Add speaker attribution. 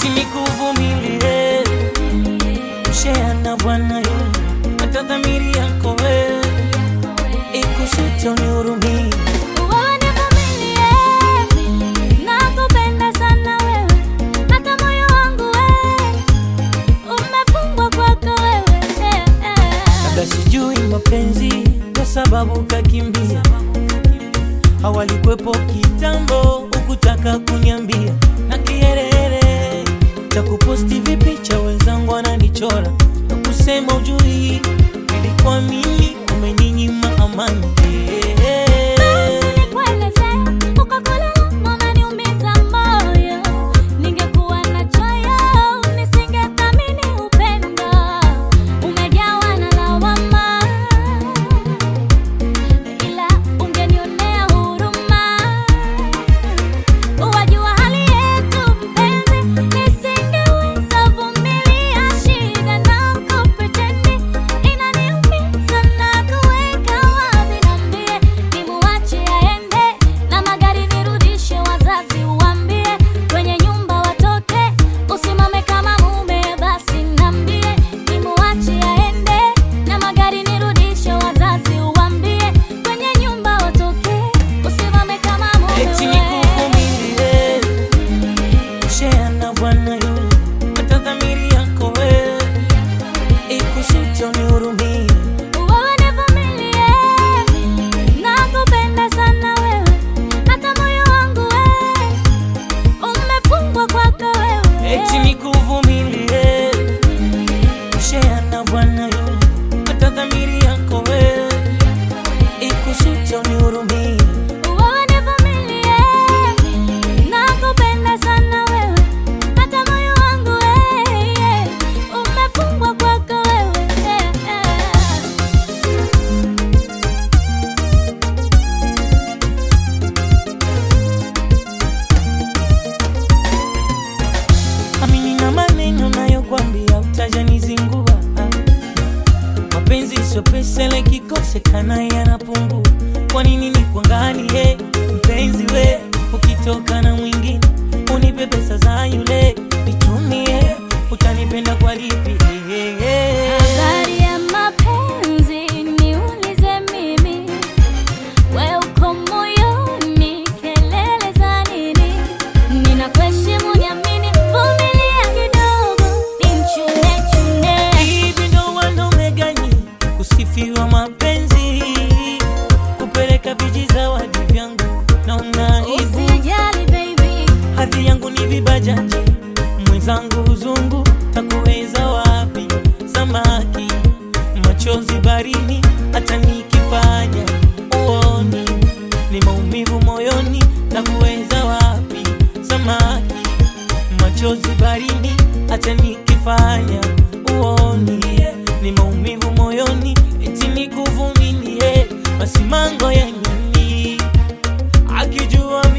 Speaker 1: eti nikuvumilie, share na Bwana yu hata dhamiri yako wewe ikusute unihurumie.
Speaker 2: Wewe nivumilie, nakupenda sana wewe, hata moyo wangu wewe umefungwa kwako wewe. Eh, eh.
Speaker 1: Labda sijui mapenzi kwa sababu kakimbia, hawalikwepo kitambo, ukutaka kunyambia na kiherehere cha kuposti vipicha, wenzangu wananichora na kusema ujui, ilikuwa mimi umeninyima amani
Speaker 2: Nikueleze, uko kule unaniumiza moyo. Ningekuwa na choyo, nisingethamini upendo. Umejawa na lawama, ila ungenionea huruma. Wajua hali yetu mpenzi, nisingeweza vumilia shida na kupretendi. Inaniumiza na kuweka wazi, niambie nimuache aende na magari nirudishe, wazazi uambie kwenye nyumba watoke, usimame kama mume. Basi niambie nimuache aende na magari nirudishe, wazazi uambie kwenye nyumba watoke, usimame kama mume.
Speaker 1: eti
Speaker 2: wewe.
Speaker 1: nikuvumilie, share na Bwana yu hata dhamiri yako wewe ikusute unihurumie.
Speaker 2: Wewe nivumilie, nakupenda sana wewe, hata moyo wangu wewe umefungwa kwako wewe.
Speaker 1: eti nikuvumilie, share na Bwana yu hata dhamiri yako wewe ikusute unihurumie.
Speaker 2: Wewe nivumilie, nakupenda sana wewe, hata moyo wangu wewe umefungwa kwako wewe.
Speaker 1: Amini na maneno nayokwambia utajanizingua. Mapenzi sio pesa, ile kikosekana yanapungua. Kwa nini nikuangalie mpenzi we, ukitoka na mwingine unipe pesa za yule nitumie, utanipenda kwa lipi?
Speaker 2: Habari ya mapenzi niulize mimi, we uko moyoni, kelele za nini? Ninakuheshimu, niamini, vumilia kidogo, nimchune chune.
Speaker 1: Hivi ndo wanaume gani kusifiwa mapenzi, kupeleka vijizawadi vyangu naona aibu.
Speaker 2: Usijali baby,
Speaker 1: Hadhi yangu ni vibajaji, mwenzangu uzungu, takuweza wapi? Samaki machozi barini, hata nikifanya uoni ni maumivu moyoni, takuweza wapi? Samaki machozi barini, hata nikifanya uoni ni maumivu moyoni, eti nikuvumilie, basi mango ya nini akijua